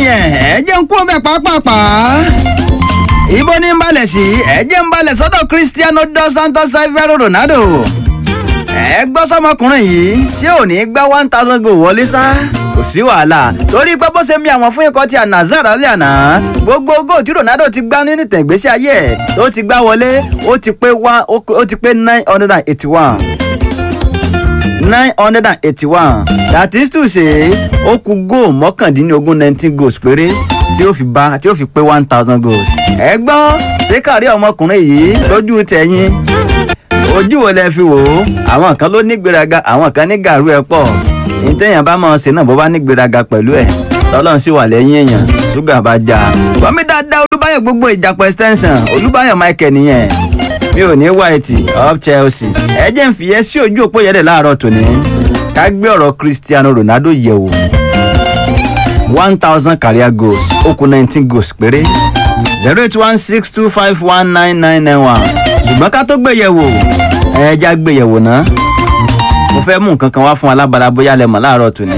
nìyẹn ẹ jẹ́ ń kú ọbẹ̀ pàápàá ibo ní ń balẹ̀ sí ẹ jẹ́ ń balẹ̀ sọ́dọ̀ Cristiano dos Santos Savero Ronaldo ẹ gbọ́ sọmọkùnrin yìí tí ò ní gbá one thousand goal wọlé sá kò sí wàhálà torí pé bó ṣe mi àwọn fún ikọ̀ tí Al-Nassr alẹ́ àná gbogbo goal tí Ronaldo ti gbá nínú ìtẹ̀gbésí ayé ẹ̀ tó ti gbá wọlé ó ti pé one ó ti pé nine hundred and eighty one nine hundred and eighty-one that is to say ó kù góò mọ́kàndínlógún nineteen goals péré tí ó fi bá tí ó fi pé one thousand goals. ẹ gbọ́ ṣé kárí ọmọkùnrin yìí lójú tẹ̀yìn ojú wo lẹ fi wò ó àwọn kan ló nígbéraga àwọn kan ní gàrú ẹ pọ̀ ní téèyàn bá máa ṣe náà bó bá nígbéraga pẹ̀lú ẹ̀ tọ́lọ́run sì wà lẹ́yìn èèyàn ṣúgà bá já gbọ́mí dáadáa olúbáyọ̀ gbogbo ìjàpọ̀ extension olúbáyọ̀ michael nìyẹn mi ò ní white up Chelsea ẹ jẹ́ ń fìyẹ́ sí ojú òpó yẹ̀dẹ̀ láàárọ̀ tòní ká gbé ọ̀rọ̀ Cristiano Ronaldo yẹ̀wò one thousand career goals ó kù nineteen goals péré zero eight one six two five one nine nine nine one ṣùgbọ́n ká tó gbé yẹ̀wò ẹ já gbé yẹ̀wò náà mo fẹ́ mú nǹkan kan wá fún alábàárà bóyá lẹ mọ̀ láàárọ̀ tòní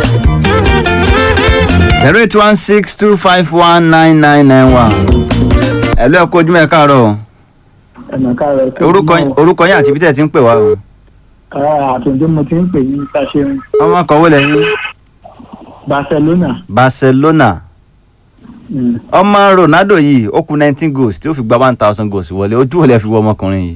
zero eight one six two five one nine nine nine one ẹ lọ́ọ́ kó ojúmọ́ ẹ káàárọ̀ o orúkọ orúkọ yín àti ibi tẹ́ ẹ ti ń pè wá o. àtúndé mo ti ń pè ní sàṣẹun ọmọ kan wo lẹ́yìn. Barcelona. Barcelona ọmọ Ronaldo yìí ó kù nineteen goals tí ó fi gba one thousand goals wọlé ojú wo lẹ fi wọ ọmọkùnrin yìí.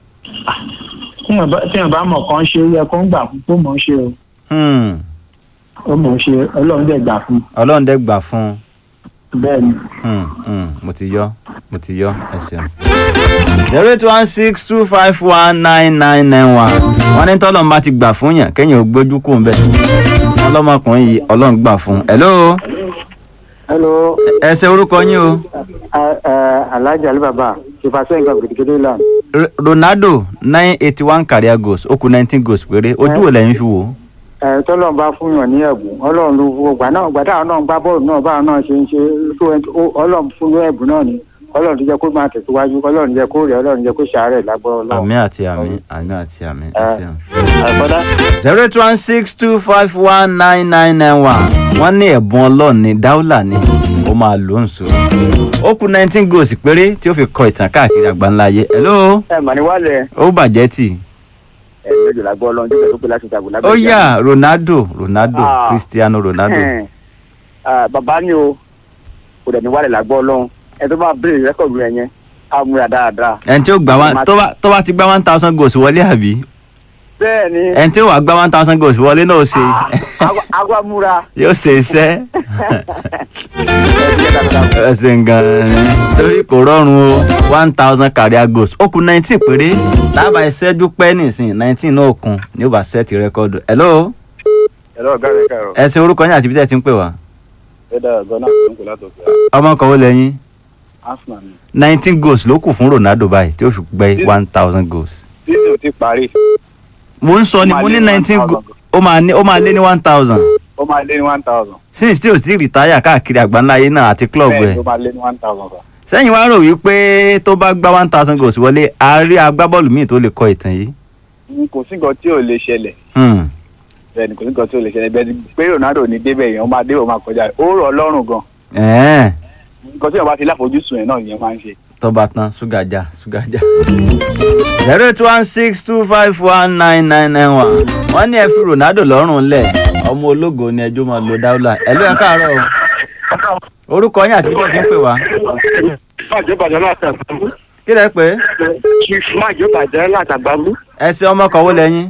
tíyàn bá mọ̀ kàn ṣe yẹ kó ń gbà fún kó mọ̀ ń ṣe o Hmm, ó mọ̀ ń ṣe Ọlọ́run dẹ̀ gbà fún Ọlọ́run dẹ́ gbà fún un. bẹ́ẹ̀ ni. Hmm, hmm, mo ti yọ mo ti yọ ẹ ṣeun. zero eight one six two five one nine nine nine one wọ́n ní tọ́lọ́run bá ti gbà fún yàn kéèyàn ò gbójú kù ń bẹ̀. ọlọ́mọkùnrin yìí Ọlọ́run gbà fún un. hello hello ẹ ṣe orúkọ yín o. alhaji alibaba ìfàsẹ́ nǹkan gidigidi lan R- Ronaldo nine eighty one career goals ó kù nineteen goals péré ojú wo lẹ́yìn fi wò ó. tọ́lọ́n bá fún yàn ní ẹ̀bùn ọlọ́run ló fún ọgbà náà gbàdá náà gbá bọ́ọ̀lù náà báwọn náà ṣe ń ṣe tó ẹ ọlọ́run fún ní ẹ̀bùn náà ni ọlọ́run tó jẹ́ kó máa tẹ̀síwájú ọlọ́run jẹ́ kó rẹ̀ ọlọ́run jẹ́ kó ṣàárẹ̀ lágbọ́ ọlọ́run. àmì àti àmì àmì àti àmì ẹ Ẹ. ṣeun. àkọ́dá zero eight one six two five one nine nine nine one wọ́n ní ẹ̀bùn ọlọ́run ní dáúlà ni ó máa lò ń so. ó kù nineteen goals péré tí ó fi kọ ìtàn káàkiri àgbáńlá ayé. hello ẹ mà ní wálẹ̀ ó bàjẹ́ tì. ẹ lójú lágbọ́ ọlọ́run jẹ́ pẹ̀lú pé láti ṣàgbọ́ lágbọ́ ó yá Ronaldo Ronaldo Ah. Cristiano Ronaldo. bàbá ni o kò dẹ̀ ní wálẹ̀ lágbọ́ ọlọ́run ẹ tó bá bèrè rẹ́kọ̀dù rẹ̀ yẹn á múra dáadáa. ẹni tí ó gbà one tó bá tó bá ti gbá one thousand goals wọlé àbí bẹ́ẹ̀ ni ẹni tí ó wà gbá one thousand goals wọlé náà ó ṣe agwa múra. yóò ṣe iṣẹ́. ẹ ṣe gan-an ni torí kò rọrùn o one thousand career goals ó kù nineteen péré lábà ìṣẹ́jú pẹ́ nìsín nineteen náà kún ní ó bá sẹ́ẹ̀tì rẹ́kọ́dù. hello ẹ̀rọ ọ̀gá rẹ̀ kàrọ̀ ẹ ṣe orúkọ yín àti ibi tẹ́ ẹ ti ń pè wá. ẹ̀dá gọ́nà tó ń pè látòkè ọmọ kan wo lẹ́yìn arsenal ni. nineteen goals ló kù fún Ronaldo báyìí tí ó fi gbé one thousand goals. season ti parí mo ń sọ ni Ó máa mo lé ní ní nineteen 1,000 goals ó máa ní ó máa lé ní one thousand ó máa lé ní one thousand. since tí o ti rìtáyà káàkiri àgbáńlá ayé náà àti club bẹ́ẹ̀ ẹ̀. ló máa lé ní one thousand sir. sẹ́yìn wá rò wípé tó bá gbá one thousand goals wọlé a rí agbábọ́ọ̀lù míì tó lè kọ ìtàn yìí. n kò sí nǹkan tí ò lè ṣẹlẹ̀ Hmm. bẹ́ẹ̀ ni kò sí nǹkan tí ò lè ṣẹlẹ̀ bẹ́ẹ̀ ni pé Ronaldo ní débẹ̀ yẹn ó máa débẹ̀ ó máa kọjá rẹ̀ ó rọ̀ ọlọ́run gan ẹ̀ẹ́n nǹkan tí wọ́n bá ti láfojúsùn yẹn náà yẹn máa ń ṣe. tó bá tán ṣúgà já ṣúgà já. zero eight one six two five one nine nine nine one wọ́n ní ẹ fi Ronaldo lọ́rùn lẹ̀ ọmọ ológo ni ẹjọ́ máa lo dáúlà ẹ ló ẹ káàárọ̀ o orúkọ yín àti bíjọ́ ti ń pè wá májò bàjẹ́ látàgbàmú kí lẹ pé chief májò bàjẹ́ látàgbàmú. ẹ ṣe ọmọ kan wó lẹ́yìn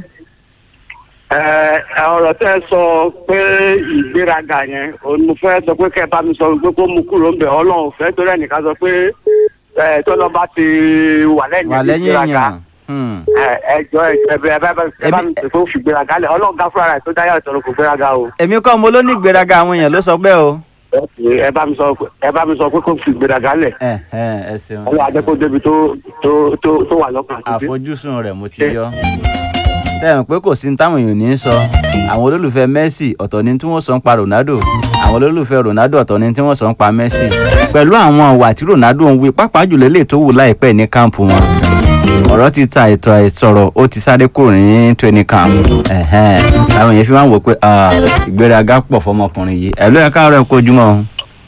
ọ̀rọ̀ tẹ́ ẹ sọ pé ìgbéraga yẹn òun mo fẹ́ sọ pé kẹ́ ẹ bá mi sọ pé kó mú kúrò ń bẹ̀ ọlọ́run fẹ́ torí ẹnìkan sọ pé ẹ tọ́lọ́ bá ti wà lẹ́yìn wà lẹ́yìn ìgbéraga èèyàn Hmm. ẹjọ ẹbẹ ẹbẹ ẹ bá mi pè fún fìgbéraga lẹ Ọlọ́run gá fúnra rẹ̀ tó dáyà ìtọrọ kò gbéraga o èmi kọ́ mo ló ní ìgbéraga àwọn èèyàn ló sọ bẹ́ẹ̀ o. ẹ bá mi sọ ẹ bá mi sọ pé kó fìgbéraga lẹ ẹ ẹ ẹ ṣeun. Ọlọ́run ajẹ kó débi tó tó tó tó wà lọ́kàn àti àfojúsùn rẹ̀ mo ti yọ. sẹ́yìn pé kò sí ní táwọn èèyàn ní í sọ àwọn olólùfẹ́ Messi ọ̀tọ̀ ni tí wọ́n sọ ń pa Ronaldo àwọn olólùfẹ́ Ronaldo ọ̀tọ̀ ni tí wọ́n sọ ń pa Messi pẹ̀lú àwọn ìwà tí Ronaldo ń wí pàápàá jùlọ lè tó wù láìpẹ́ ní káàmpù wọn ọ̀rọ̀ ti ta ètò àìsọ̀rọ̀ ó ti sáré kúrò ní training camp ẹ̀hẹ́n àwọn èèyàn fi máa ń wò pé ah, ìgbéraga pọ̀ fọmọkùnrin yìí ẹ̀ ló yẹ káàárọ̀ ẹ̀ kó ojúmọ́ o.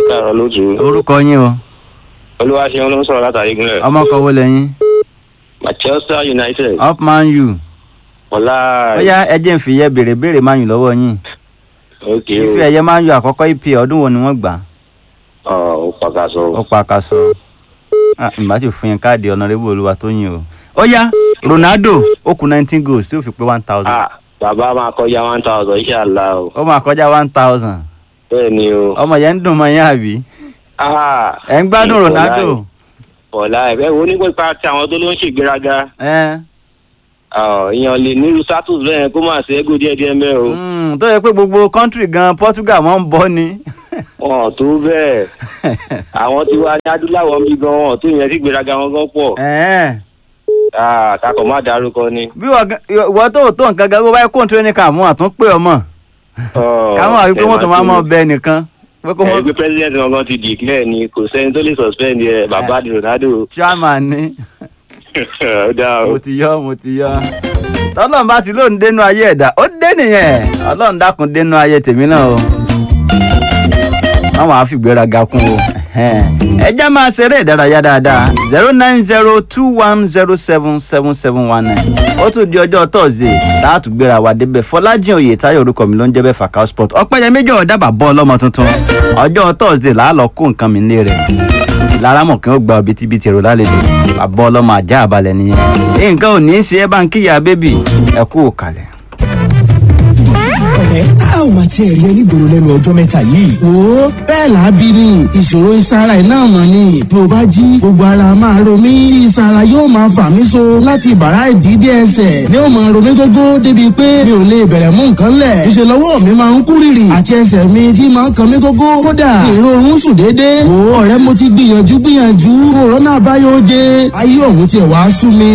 káàárọ̀ lójú orúkọ yín o olúwaṣeun ló ń sọ̀rọ̀ látàrí gúnlẹ̀ ọmọ kan wo lẹ́yìn manchester united up man u ọ̀la ó yá ẹ jẹ́ n fi yẹ béèrè béèrè man u lọ́wọ́ yín ok ife ẹ̀yẹ man u àkọ́kọ́ ep ọdún wo ni wọ́n gbà ọ ó pàkàṣọ ó pa akaṣọ ìgbà tí ò fún yẹn káàdì ọ̀nàrẹ́bù olúwa tó yìn o ó yá ronaldo ó kù nineteen goals tí ó fi pé one thousand ah bàbá máa kọjá one thousand iṣẹ́ àlá o ó máa kọjá one thousand bẹ́ẹ̀ ni o ọmọ yẹn ń dùn mọ́ yín àbí ah ẹ̀ ń gbádùn ọ̀la ronaldo ẹ̀- ọ̀la ẹ̀ bẹ́ẹ̀ wo nípa ti àwọn tó ló ń ṣègbéraga ẹ̀ Ah, èèyàn lè nírú status bẹ́ẹ̀ kó máa ṣe égò díẹ̀díẹ̀ mẹ́ o mm, tó yẹ pé gbogbo kọ́ńtírì gan portugal wọ́n ń bọ́ ni wọn tó bẹ́ẹ̀ àwọn tí wàá ní adúláwọ̀ ń bí gan wọn tó yẹn sí gbéraga wọn gan pọ̀ Ẹ̀ẹ́. Ah, kakọ̀ má dárúkọ ni. bí wọ́n gan- ìwọ tó tó nǹkan gan bó bá yẹ kó n tírénì kan àmú àtún pé ọmọ káwọn àwí pé wọ́n tó máa mọ bẹ́ẹ̀ nìkan pé kó ẹ wọ́n gbé president wọn gan ti declare ni kò sẹ́ni tó lè suspend ẹ bàbá di ronaldo chairman ni ó dáa o. mo ti yọ mo ti yọ tọ́lọ́n bá ti lóun dénú ayé ẹ̀dá ó dé nìyẹn ọlọ́run dákun dénú ayé tèmi náà o àwọn àfìgbéraga kún o ẹ já máa ṣeré ìdárayá dáadáa zero nine zero two one zero seven seven seven one nine ó tún di ọjọ́ tọ́sídẹ̀ẹ́ láàtú gbéra wa débẹ̀ fọlájìn oyè táyọ̀ orúkọ mi ló ń jẹ́ bẹ́ẹ̀ fàkà sport ọ̀pẹ́yẹmí jọ̀ọ́ dábàá bọ́ ọlọ́mọ tuntun ọjọ́ tọ́sídẹ̀ẹ́ làálọ̀ kó nǹkan mi nílé rẹ̀ lárámọ̀ kí wọ́n gba òbítíbitì èrò lálejò bàbá ọlọ́mọ ajá àbálẹ̀ nìyẹn nǹkan ò ní í ṣe é bá ń kíyà bébì ẹ kú òkàlẹ̀. ọ̀rẹ́ a ò máa tiẹ̀ rí ẹni gbòòrò lẹ́nu ọjọ́ mẹ́ta yìí. wo bẹ́ẹ̀ làábí ni ìṣòro ìsara iná mọ̀ ni bí o bá jí gbogbo ara máa ro mí tí ìsara yóò máa fà mí so láti bàrá ìdídé ẹsẹ̀ ni ó máa ro mí gógó débi pé mi ò lè bẹ̀rẹ̀ mú nǹkan lẹ̀ ìṣe lọ́wọ́ mi máa ń kú rìrì àti ẹsẹ̀ mi tí máa ń kan mí gógó kódà ìrorun sùn déédéé wo ọ̀rẹ́ mo ti gbìyànjú gbìyànjú òrónà àbáyọ jẹ ayé òun tiẹ̀ wá sú mi.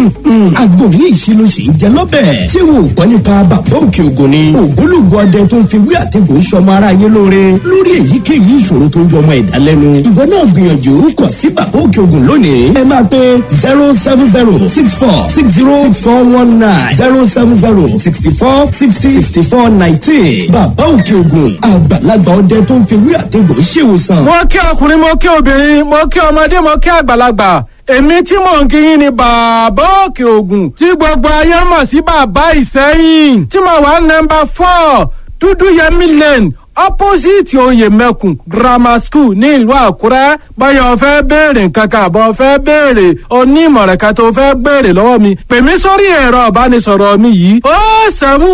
àgbo yìí ṣe ló ṣe ń jẹ lọ́bẹ̀. ṣé wo ò gbọ́ nípa bàbá òkè ògùn ni. ògbólógbòó ọdẹ tó ń fi wí àtẹ̀gùn ń sọmọ ara yé lóore lórí èyíkéyìí ìṣòro tó ń jọmọ ẹ̀dá lẹ́nu. ìwọ náà gbìyànjú kọ̀ sí bàbá òkè ògùn lónìí. ẹ máa pe zero seven zero six four six zero six four one nine zero seven zero sixty four sixty sixty four nineteen. bàbá òkè ògùn àgbàlagbà ọdẹ tó ń fi wí àtẹ̀gùn ṣèwòsàn. mo kí ọkùnrin mo kí obìnrin mo kí ọmọdé mo kí àgbàlagbà èmi tí mò ń kí yín ni bàbá òkè ògùn tí gbogbo ayé mọ̀ sí bàbá ìsẹ́yìn tí mo wà nọmba four dúdú yẹmí lane opposite oyè mẹ́kùn grammar school ní ìlú àkúrẹ́ báyọ̀ fẹ́ béèrè nǹkan kan àbọ̀ fẹ́ béèrè onímọ̀ràn kan tó fẹ́ béèrè lọ́wọ́ mi pè mí sórí ẹ̀rọ ìbánisọ̀rọ̀ mi yìí ó sẹ́mu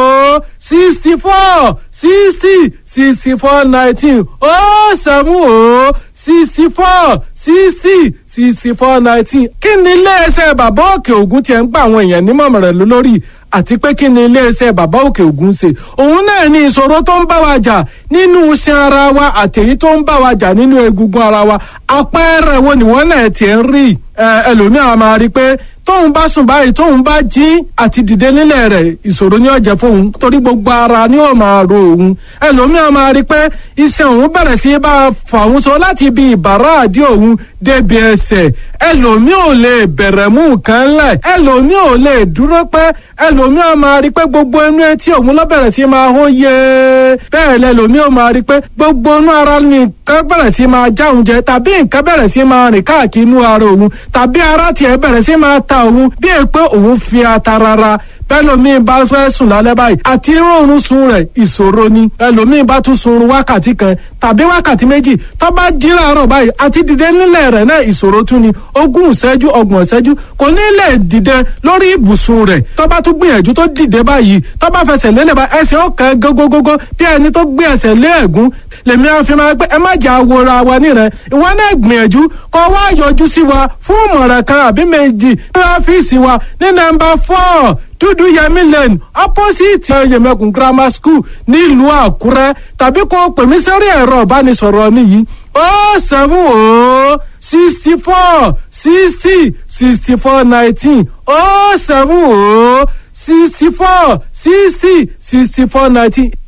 ó sixty four sixty sixty four nineteen ó sẹ́mu ó sixty four sixty sixty four nineteen kí ni iléeṣẹ́ bàbá òkè ògùn tiẹ̀ ń gba àwọn èèyàn nímọ̀ràn lórí àti pé kí ni iléeṣẹ́ bàbá òkè ògùn ṣe òun náà ní ìṣòro tó ń bá wa jà nínú iṣan ara wa àtẹ̀yí tó ń bá wa jà nínú egungun ara wa àpẹẹrẹ wo nìwọ́n náà tiẹ̀ ń rí ẹlòmíràn máa rí i pé tóun bá sùn báyìí tóun bá jí àti dìde nílẹ̀ rẹ̀ ìṣòro ni ó jẹ́ fóun torí gbogbo ara ni ó máa ro òun ẹlòmíràn máa rí i pé iṣan òun bẹ̀rẹ̀ sí í bá fà òun so láti ibi ìbàrá àdí òun débi ẹsẹ̀ ẹlòmíràn ò lè bẹ̀rẹ̀ mú nǹkan lẹ̀ ẹlòmíràn ò lè dúró pẹ́ ẹlòmíràn máa rí i pé gbogbo inú etí òun ló bẹ̀rẹ̀ sí máa hó yé bẹ́ẹ̀ lẹ́lòmíràn máa rí i pé gbogbo inú ara ni nǹkan bẹ̀rẹ̀ sí máa já òun jẹ tàbí nǹkan bẹ̀rẹ̀ sí máa rìn káàkiri inú ara òun tàbí ara tiẹ̀ bẹ̀rẹ̀ sí máa ta òun bí è pé òun fi ata rara bẹ́lòmíì bá fẹ́ sùn lálẹ́ báyìí àti rọrùn sun rẹ̀ ìṣòro ni ẹlòmíì bá tún sun wákàtí kan tàbí wákàtí méjì tó bá jí láàárọ̀ báyìí àti dìde nílẹ̀ rẹ̀ náà ìṣòro tún ni ogún ìṣẹ́jú ọgbọ̀n ìṣẹ́jú kò ní lè dìde lórí ibùsùn rẹ̀ tó bá tún gbìyànjú tó dìde báyìí tó bá fẹsẹ̀ lélẹ̀ bá ẹsẹ̀ ọ̀kan gógógógó bí ẹni tó gbé ẹsẹ̀ lé ẹ̀gún lèmi á fi máa pé ẹ má jà wòra wa nírẹ̀ ìwọ náà gbìyànjú kó wá yọjú sí wa fún ìmọ̀ràn kan àbí méjì ní ọ́fíìsì wa ní nọ́mbà four dúdú yẹmí lane opposite yẹmẹkùn grammar school nílùú àkúrẹ́ tàbí kó pè mí sórí ẹ̀rọ ìbánisọ̀rọ̀ mi yìí ó seven ó sixty four sixty sixty four nineteen ó seven ó sixty four sixty sixty four nineteen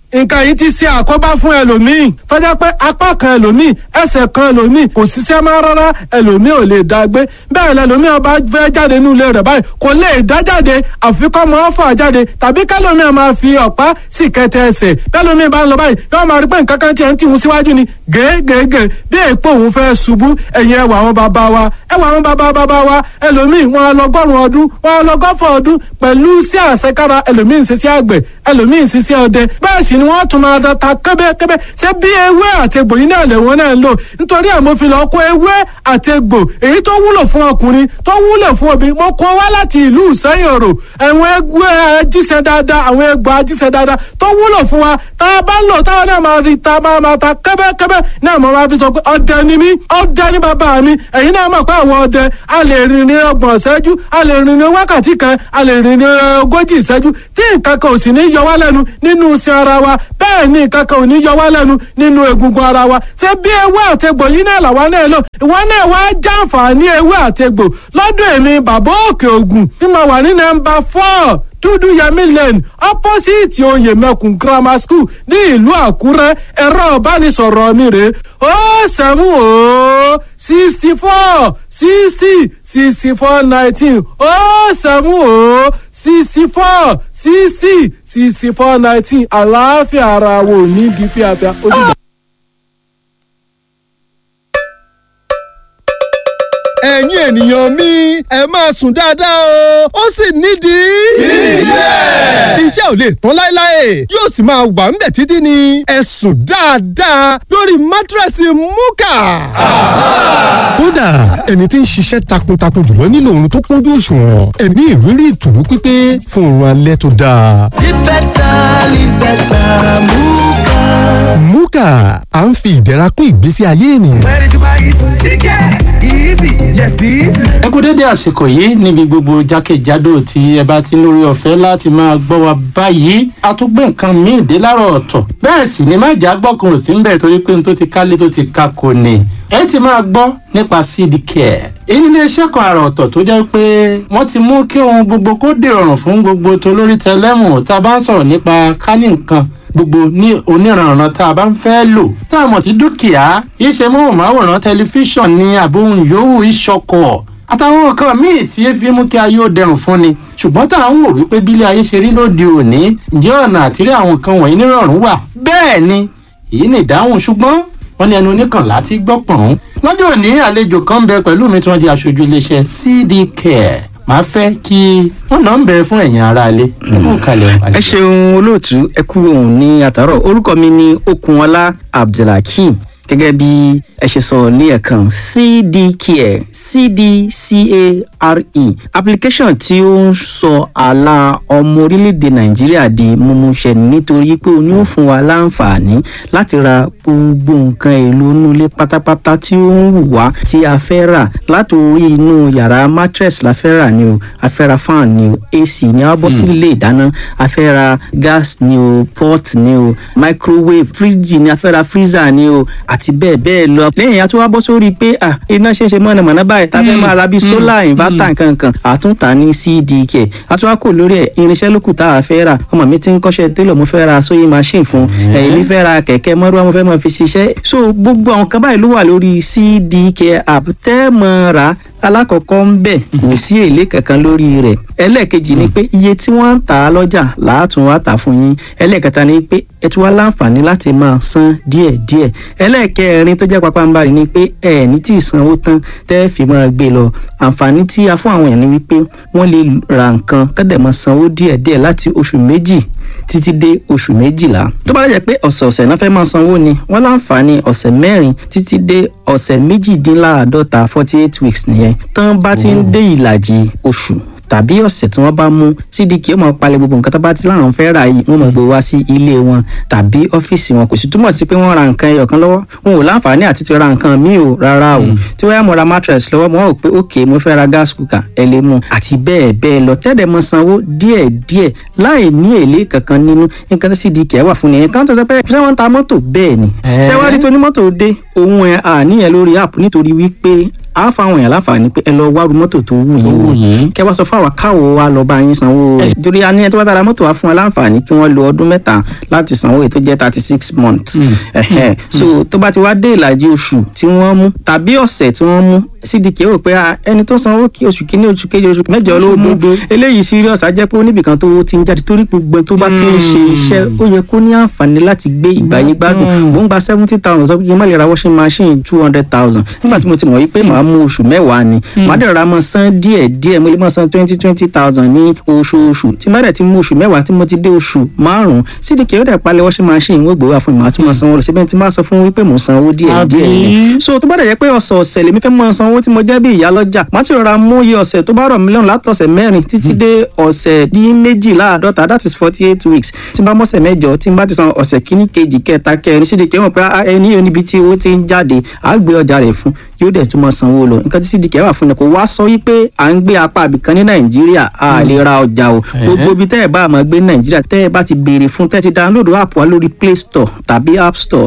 nǹkan yìí ti ṣe àkóbá fún ẹlòmíì tọ́jà pé apá kan ẹlòmíì ẹsẹ̀ kan ẹlòmíì kò ṣiṣẹ́ mọ́ rárá ẹlòmíì ò lè dá gbé bẹ́ẹ̀ lẹlòmíì ọba fẹ́ jáde nínú ilé rẹ̀ báyìí kò lè dá jáde àfikọ́ mọ́ fà jáde tàbí kẹlòmíì máa fi ọ̀pá sì kẹtẹ ẹsẹ̀ bẹ́ẹ̀lòmíì bá ń lọ báyìí yóò máa rí pé nǹkan kan tiẹ̀ ń tìhun síwájú ni gègègè bí èèpo òun fẹ́ ṣubú ẹ̀yìn ẹwà àwọn bàbá wa ẹwà àwọn bàbá bàbá wa ẹlòmíì wọn á lọgọ́rùn ọdún wọn á lọgọ́fọ̀ ọdún pẹ̀lú sí àṣekára ẹlòmíì ń ṣiṣẹ́ àgbẹ̀ ẹlòmíì ń ṣiṣẹ́ ọdẹ bẹ́ẹ̀ sì ni wọ́n tún máa da ta kẹ́bẹ́kẹ́bẹ́ ṣé bí ewé àtegbò yìí náà lè wọ́n náà ń lò nítorí ẹ̀ mo fi lọ kó ewé àtegbò èyí tó wúlò fún ọkùnrin tó wúlò fún obìnrin mo kó wá láti ìlú ìsẹ́yìn òrò àwọn ẹgbẹ́ ajíṣẹ́ dáadáa àwọn ẹgbẹ́ ajíṣẹ́ dáadáa tó wúlò fún wa tá a bá ń lò táwọn náà máa rí ta máa máa ta kẹ́bẹ́kẹ́bẹ́ náà mo máa fi sọ pé ọdẹ ni mí ọdẹ ni bàbá mi ẹ̀yin náà mọ̀ pé àwọn ọdẹ a lè rìn ní ọgbọ̀n ìṣẹ́jú a lè rìn ní wákàtí kan a lè rìn ní ogójì ìṣẹ́jú tí nǹkan kan ò sì ní yọ wá lẹ́nu nínú iṣẹ́ ara wa bẹ́ẹ̀ ni nǹkan kan ò ní yọ wá lẹ́nu nínú egungun ara wa ṣé bí ewé àtegbò yìí náà làwa náà lò ìwọ náà wá jàǹfààní ewé àtegbò lọ́dọ̀ èmi bàbá òkè ògùn tí mo wà ní nọ́mbà four dúdú yẹmí lane opposite oyè mẹkùn grammar school ní ìlú àkúrẹ́ ẹ̀rọ ìbánisọ̀rọ̀ mi rè ó sẹ́mu ó sixty four sixty sixty four nineteen ó sẹ́mu ó sixty four sixty sixty four nineteen àlàáfíà ara wo ní bí fíafíà ó dìgbà. ẹ̀yin ènìyàn mi ẹ máa sùn dáadáa o ó sì nídìí. ilé. iṣẹ́ ò lè tán láéláé yóò sì máa wà ńbẹ̀ títí ni ẹ sùn dáadáa lórí mátírẹ́sì múkà. kódà ẹni tí ń ṣiṣẹ́ takuntakun jùlọ nílò oorun tó kúnjú òṣùwọ̀n ẹ̀mí ìrírí ìtùnú pípé fún oorun alẹ́ tó dáa. Live better, live better, Muka. múkà à ń fi ìdẹ̀ra kún ìgbésí ayé ènìyàn. Where did you buy it? Chicken. Easy. Yes, easy. ẹ kú dédé àsìkò yìí níbi gbogbo jákèjádò tí ẹ bá ti ń lórí ọ̀fẹ́ láti máa gbọ́ wa báyìí a tún gbé nǹkan míì dé láàárọ̀ ọ̀tọ̀ bẹ́ẹ̀ sì ni má jà gbọ́kàn ò sí ń bẹ̀ torí pé n tó ti kálé tó ti ka kò ní ẹ ti máa gbọ́ nípa seed care èyí nílé iṣẹ́ kan àrà ọ̀tọ̀ tó jẹ́ pé wọ́n ti mú kí ohun gbogbo kó dìrọ̀rùn fún gbogbo tolórí tẹlẹ́mù tá a bá ń sọ̀rọ̀ nípa kání nǹkan gbogbo ní oníranran tá a bá ń fẹ́ lò tá a mọ̀ sí dúkìá iṣẹ́ móhùnmáwòrán tẹlifíṣàn ní àbóhùn yòówù ìṣọkọ̀ àtàwọn nǹkan míì tí ẹ fi mú kí ayé ó dẹrùn fún ni ṣùgbọ́n tá à ń wò wípé bílé ayé ṣe rí lóde òní ǹjẹ́ ọ̀nà àtìrí àwọn nǹkan wọ̀nyí nírọ̀rùn wà bẹ́ẹ̀ ni èyí ni ìdáhùn ṣùgbọ́n wọ́n ní ẹnu oníkànlá ti gbọ́ pọ̀n. lọ́jọ́ òní àlejò kan ń bẹ pẹ̀lú mi tí wọ́n di aṣojú iléeṣẹ́ cd care màá fẹ́ kí wọ́n náà ń bẹ fún ẹ̀yin aráalé nínú kalẹ̀ ẹ ṣeun olóòtú ẹ kú òun ní àtàrọ orúkọ mi ní okunọlá abdulhakeem gẹ́gẹ́ bí ẹ ṣe sọ ní ẹ̀kan cdcare cdcare application tí ó ń sọ àlà ọmọ orílẹ̀-èdè nàìjíríà di mímúṣẹ nítorí pé ó ní ó fún wa láǹfààní láti ra gbogbo nǹkan èlò inú ilé pátápátá tí ó ń wù wá tí a fẹ́ rà látòrí inú yàrá mattress la fẹ́ rà ni o a fẹ́ ra fan ni o ac ni a bọ́ sí ilé ìdáná a fẹ́ ra gas ni o pot ni o microwave fridge ni a fẹ́ ra freezer ni o àti bẹ́ẹ̀ bẹ́ẹ̀ lọ. lẹ́yìn àti wá bọ́ sórí pé à iná ṣe ń ṣe mọ̀nàmọ́ná báyìí tá a fẹ́ máa ra bíi solar inverter nkankan àtúntà ní cdk àti wá kò lórí ẹ̀ irinṣẹ́ lókù tá a fẹ́ rà ọmọ mi ti ń kọ́ṣẹ́ télọ̀ mo fẹ́ ra sewing machine fún ẹ̀yìn mi fẹ́ ra kẹ̀kẹ́ mọ́rúwá mo fẹ́ máa fi ṣiṣẹ́ so gbogbo àwọn kan báyìí ló wà lórí cdk app tẹ́ mọ́ ra alákọ̀ọ́kọ́ ń bẹ̀ kò sí èlé kankan lórí rẹ̀ ẹlẹ́ẹ̀kejì ni pé iye tí wọ́n ń tà á lọ́jà làátún wá tà fún yín ẹlẹ́ẹ̀kẹta ni pé ẹ tún wá láǹfààní láti máa san díẹ̀díẹ̀ ẹlẹ́ẹ̀kẹrin tó jẹ́ pápánbarì ni pé ẹ ní tí ìsanwó tán tẹ́ fi máa gbé lọ àǹfààní tí a fún àwọn èèyàn ni wípé wọ́n lè ra nǹkan kọ́dẹ̀ máa sanwó díẹ̀díẹ̀ láti oṣù méjì títí dé oṣù méjìlá tó bá jẹ́ pé ọ̀sẹ̀ọ̀sẹ̀ náà fẹ́ máa sanwó ni wọ́n láǹfààní ọ̀sẹ̀ mẹ́rin títí dé ọ̀sẹ̀ méjìdínláàádọ́ta forty eight weeks nìyẹn tán bá ti ń dé ìlàjì oṣù tàbí ọ̀sẹ̀ tí wọ́n bá mú cdk ó máa palẹ̀ gbogbo nǹkan tó bá ti láwọn fẹ́ rà yìí wọ́n máa gbé wá sí ilé wọn tàbí ọ́fíìsì wọn kò sì túmọ̀ sí pé wọ́n ra nǹkan ẹyọ kan lọ́wọ́ wọn ò láǹfààní àti ti ra nǹkan míì o rárá o tí wọ́n yá mo ra mattress lọ́wọ́ mo rò pé ok mo fẹ́ ra gas cooker ẹ lè mú àti bẹ́ẹ̀ bẹ́ẹ̀ lọ tẹ́lẹ̀ mọ sanwó díẹ̀ díẹ̀ láì ní èlé kankan nínú nǹkan tí cdk wà fún nìyẹn kan tó sọ pé ṣé wọ́n ń ta mọ́tò bẹ́ẹ̀ ni ṣé wàá rí tó ní mọ́tò dé òun ẹ̀ àníyàn lórí app nítorí wípé á fa àwọn èèyàn láǹfààní pé ẹ lọ wá ru mọ́tò tó wù yín wò kẹ wá sọ fún àwa káwo wa lọ bá yín sanwó rẹ̀ torí a ní ẹ tó bá bára mọ́tò wá fún wa láǹfààní kí wọ́n lo ọdún mẹ́ta láti sanwó èyí tó jẹ́ thirty six months Ẹ̀hẹ́. so tó bá ti wá dé ìlàjì oṣù tí wọ́n mú tàbí ọ̀sẹ̀ tí wọ́n mú cdk rò pé ah, ẹni tó sanwó kí oṣù kínní oṣù kejì oṣù mẹ́jọ ló mú eléyìí serious á jẹ́ pé oníbìkan tó ti ń jáde torí gbogbo ẹni tó bá ti ń ṣe iṣẹ́ ó yẹ kó ní àǹfààní láti gbé ìgbàyé gbádùn mò ń gba seventy thousand sọ pé kí n má lè ra washing machine two hundred thousand nígbà tí mo ti mọ̀ wípé màá mú oṣù mẹ́wàá ni màá dẹ̀ ra mọ́ san díẹ̀ díẹ̀ mo lè mọ́ san twenty twenty thousand ní oṣooṣù tí má dẹ̀ ti mú oṣù mẹ́wàá tí mo ti dé oṣù márùn-ún cdk ó dẹ̀ palẹ̀ washing machine wọ́n gbowó àfọ̀n màá tún mọ́ sanwó lọ síbẹ̀ tí máa sọ fún wípé mò ń sanwó díẹ̀ díẹ̀ ni so tó bá dẹ̀ jẹ́ pé ọ̀sọ̀ọ̀sẹ̀ lèmi fẹ́ mọ́ sanwó tí mo jẹ́ bí ìyá lọ́jà màá ti rọra mú iye ọ̀sẹ̀ tó bá rọ̀ mí lọ́rùn látọ̀sẹ̀ mẹ́rin títí dé ọ̀sẹ̀ dín méjìláàdọ́ta that is forty eight weeks tí n bá mọ́sẹ̀ mẹ́jọ tí n bá ti san ọ̀sẹ̀ kíní kejì kẹta kẹrin sídìkì wọn pé ah, ẹni yóò níbi tí owó ti ń jáde á gbé ọjà rẹ̀ fún yóò dẹ̀ tún mọ́ sanwó lọ nǹkan tí sídìkì wà fún ni kò wá sọ wípé à ń gbé apá àbìkan ní nàìjíríà a lè ra ọjà o gbogbo ibi tẹ́ ẹ̀ bá máa gbé ní nàìjíríà tẹ́ ẹ̀ bá ti béèrè fún tẹ́ ẹ ti download app wa lórí play store tàbí app store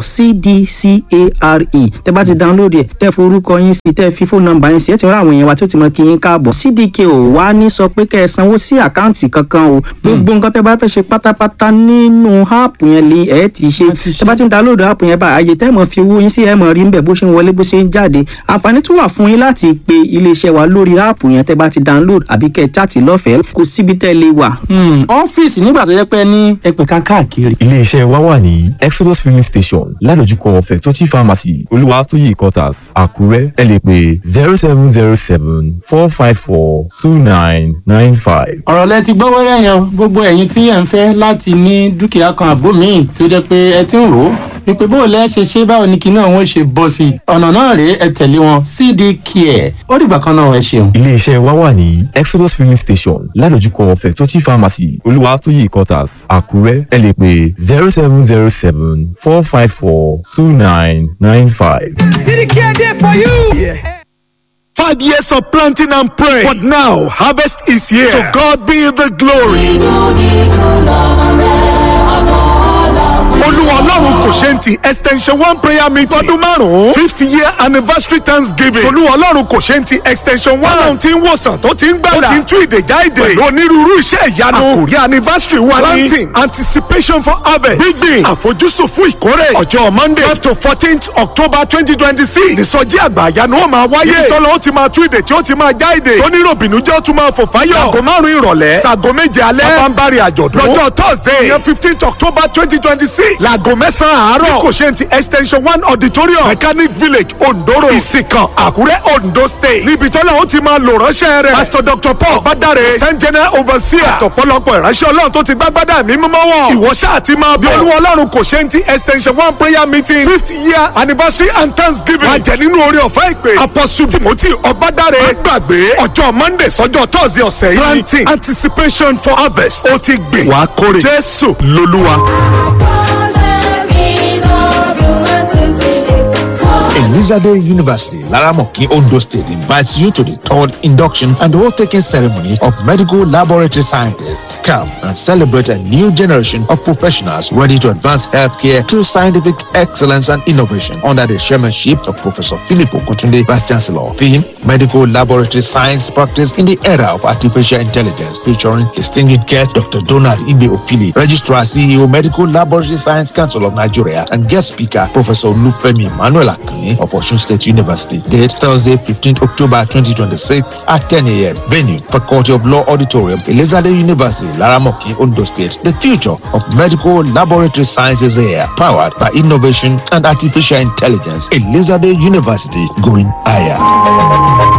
cdcare tẹ́ bá ti download ẹ̀ tẹ́ forúkọ yín sí tẹ́ fi fóònù nọ́mbà yín sí ẹ̀ ti rán àwọn èèyàn wa tí ó ti mọ kí yín káàbọ̀ cdk ò wá ní sọ pé kẹ́ ẹ sanwó sí àkáǹtì kankan o gbogbo nǹkan tẹ́ bá fẹ́ ṣe pátápátá nínú app yẹn lè ẹ̀ ti ṣe tẹ́ bá ti ń download app yẹn báyìí àyè tẹ́ mọ̀ fi owó yín sí ẹ̀ mọ̀ rí nbẹ̀ bó ṣe ń wọlé bó ṣe ń jáde àǹfààní tún wà fún yín láti pe iléeṣẹ́ wa lórí app yẹn tẹ́ bá ti download àbí kẹ́ ẹ chat lọ́fẹ̀ẹ́ kò síbi tẹ́ lè wà. ọ́fíìsì nígbà tó yẹ pé ní ẹgbẹ̀ka káàkiri. iléeṣẹ́ wa wà ní exodus filling station ládojúkọ fẹ̀tọ́tì pharmacy olúwatóyè quarters àkúrẹ́ ẹ lè pè zero seven zero seven four five four two nine nine five. ọ̀rọ̀ lẹ ti gbọ́ wẹ́rẹ́ yẹn o. gbogbo ẹ̀yin tí ẹ̀ ń fẹ́ láti ní dúkìá kan àbó míì tó jẹ́ pé ẹ ti ń rò ó wípé bó o lẹ́ ṣe ṣe báwo ni kinní àwọn ṣe bọ́ sí i ọ̀nà náà rèé ẹ tẹ̀lé wọn cd care ó dìgbà kan náà ẹ ṣeun. iléeṣẹ́ wa wà ní exodus filling station ládojúkọ fẹ̀tọ́tì pharmacy olúwatóyè quarters àkúrẹ́ ẹ lè pè zero seven zero seven four five four two nine nine five. City Care there for you. Five years of planting and praying, but now harvest is here. To God be the glory. olúwa ọlọ́run kò ṣe ń ti extension one prayer meeting ọdún márùn-ún fifty year anniversary thanksgiving olúwa ọlọ́run kò ṣe ń ti extension one ọlọ́run ti ń wòsàn tó ti ń gbàdá tó ti ń tú ìdèjà ìdè pẹ̀lú onírúurú iṣẹ́ ìyanu àkòrí anniversary wa ní planting anticipation for harvest gbígbìn àfojúsùn fún ìkórè ọjọ́ monday twelve to fourteenth october twenty twenty six nìsọjí àgbà ìyanu ó máa wáyé ibi tọ́lọ́ ó ti máa tú ìdè tí ó ti máa já ìdè tó nírò bìnújẹ́ ó tún máa fò fáyọ̀ aago márùn-ún ìrọ̀lẹ́ sago méje alẹ́ bábánbárì àjọ̀dún lọ́jọ́ thursday ìyẹn fifteenth october twenty twenty six laago mẹ́sàn-án àárọ̀ ní kò ṣe ti extension one auditorium mechanic village ondoro ìsìnkàn àkúrẹ́ ondo state níbi tọ́lá ó ti máa lò ránṣẹ́ rẹ̀ pastor dr paul badare saint general overseer àtọ̀pọ̀lọpọ̀ ìránṣẹ́ ọlọ́run tó ti gbágbádá mi mímọ́ wọn ìwọ ṣáà ti máa bọ̀ olúwa ọlọ́run kò ṣe ti extension one prayer meeting fifth year anniversary and thanksgiving máa jẹ nínú orí ọ̀fẹ́ ìpè apostle timothy ọbádàrẹ má gbàgbé ọjọ́ monday sọ́jọ́ thursday ọ̀sẹ̀ yìí planting anticipation for harvest ó ti gbìn wàá kórè jésù lolúwa. Elizade University, Laramoki, Ondo State invites you to the third induction and oath-taking ceremony of medical laboratory scientists. Come and celebrate a new generation of professionals ready to advance healthcare through scientific excellence and innovation under the chairmanship of Professor Philip Okutunde, Vice Chancellor. Theme, Medical Laboratory Science Practice in the Era of Artificial Intelligence, featuring distinguished guest Dr. Donald Ibe Ofili, Registrar CEO, Medical Laboratory Science Council of Nigeria, and guest speaker, Professor Lufemi Manuel Akane of Osun State University. Date Thursday, 15th October 2026 at 10 a.m. Venue, Faculty of Law Auditorium, Elizabeth University, Laramoki, Ondo State. The future of medical laboratory sciences here, powered by innovation and artificial intelligence. Elizabeth University, going higher.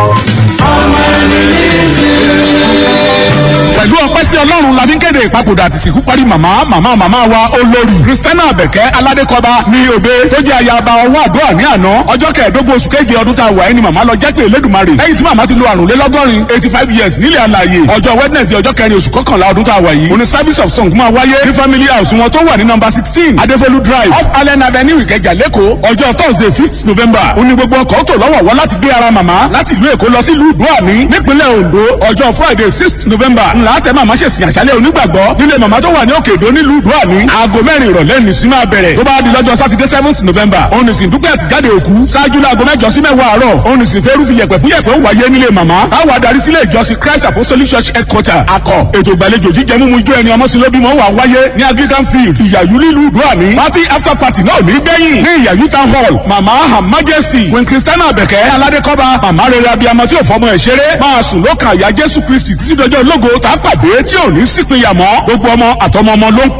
pẹ̀lú ọpẹ́ sí ọlọ́run la fi ń kéde ìpapòdà àti ìsìnkú parí màmá màmá màmá wa olórí kristiana abẹ̀kẹ́ aládékọba ní òde tó jẹ́ ayaba ọwọ́ àdúrà ní àná ọjọ́ kẹẹ̀ẹ́dógún oṣù keje ọdún tá a wà ẹni màmá lọ jẹ́ pé elédùnmarè lẹ́yìn tí màmá ti lo àrùn lélọ́gọ́rin eighty five years nílẹ̀ alàyè ọjọ́ wednesday ọjọ́ kẹrin oṣù kọkànlá ọdún tá a wà yìí òní service of song máa wáyé ní family house wọn tó wà ní number sixteen adefolu drive off allen avenue ìkẹjà lẹ́kọ̀ọ́ ọjọ́ thursday fifth november òní gbogbo ọkọ̀ tó lọ́wọ́ wọ́n láti gbé ara màmá láti ìlú èkó lọ sí ìlú ìdúàmí nípínlẹ̀ ondo ọjọ́ friday sixth november ńlá látẹ̀ màmá ṣèsìn àṣálẹ̀ onígbàgbọ́ nílé màmá tó wà ní òkè èdò nílùú ìdúrà ní aago mẹ́rin ìrọ̀lẹ́ ní sí máa bẹ̀rẹ̀ tó bá di lọ́jọ́ sátidé seventh november òun nìsín dúpẹ́ àtijáde òkú ṣáájú láago mẹ́jọ sí mẹ́wàá àárọ̀ òun nìsín fẹ́rù fi yẹ̀pẹ̀ fún yẹ̀pẹ̀ ó wáyé nílé màmá táwa darí sílé ìjọsìn christ apostolic church headquarter akọ ètò ìgbàlejò jíjẹ mímu ijó ẹni ọmọ sílóbímọ wà wáyé ní anglican field ìyàyú nílùú ìdúrà ní party after party náà ní gbẹ̀yìn ní ìyàyú town hall màmá her majesty queen christiana abẹ̀kẹ́ aládékọ́ba màmá rere abiyamọ tí ò fọmọ ẹ̀ ṣeré máa sùn lókàn àyà jésù kristi títí dọjọ́ ológo tá a pàdé tí ò ní sípìnyà mọ́ gbogbo ọmọ àtọmọ ọmọ ló ń